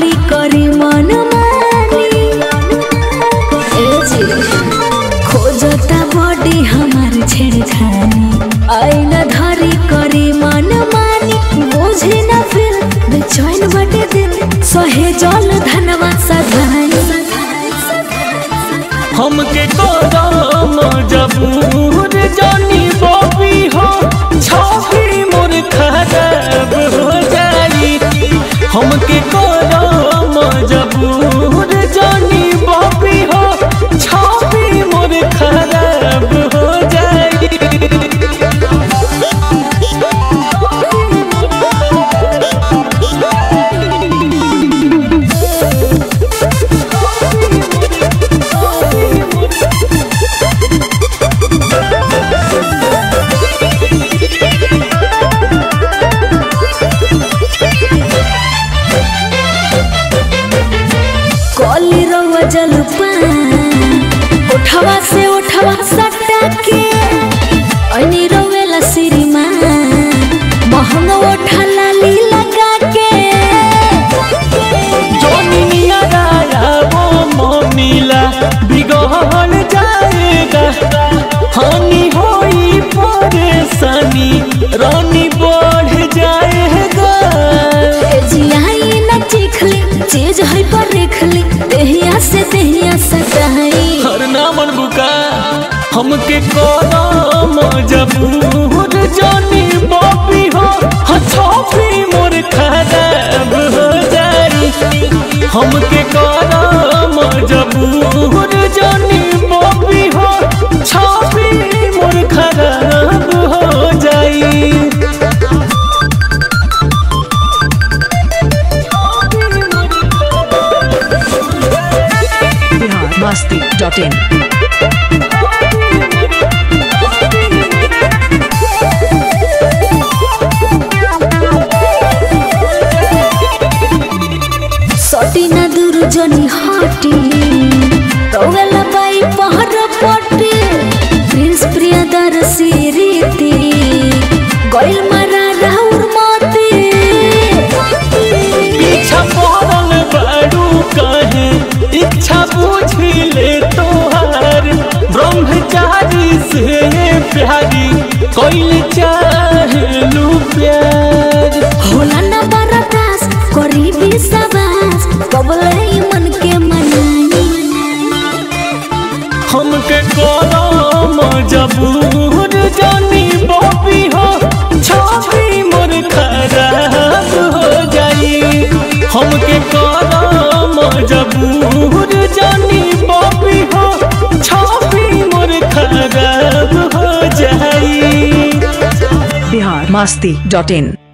धरी करी मन मानी ए जी खोजता बॉडी हमार छेड़खानी आईना धरी करी मन मानी बुझे ना फिर बेचैन बटे दिल सहे जल धनवा सधाई हमके करम जबूर जानी बॉबी हो छवि मोर खराब हो जाई हमके करम जबूर जानी बॉबी हो छवि मोर खराब हो जाई कली रउआ जलपान उठवा से उठवा सट्टा के ऐनी रउएला श्रीमान महंगा उठा लाली लगा के जोनिया राया वो मोनीला बिगड़ जाएगा हानि होई परेशानी रानी बढ़ जाएगा ए जियाई न चिखली चीज है पर रेखली देहिया से देहिया सटाई हर नामन बुका हमके करम जबूर जानी बॉबी हो हथौपी मोर खराब हो जाई हमके करम जबूर जानी बॉबी हो छवि मोर खराब हो जाई biharmasti.in सटी ना दूर जनी हटी रउएला बाई पहर पटी प्रिंस प्रियदर्शी रीति गइल मारा राउर मती पीछा पड़ल बारू कहे इच्छा बुझी ले तोहार ब्रह्मचारी से प्यारी कोइल चाहलू प्यार होला ना बरदास करी विश्वास कबले मन के मनाई हमके करम जबूर जानी बॉबी हो छवि मोर खराब हो जाई हमके करम जबूर जानी बॉबी हो छवि मोर खराब हो जाई biharmasti.in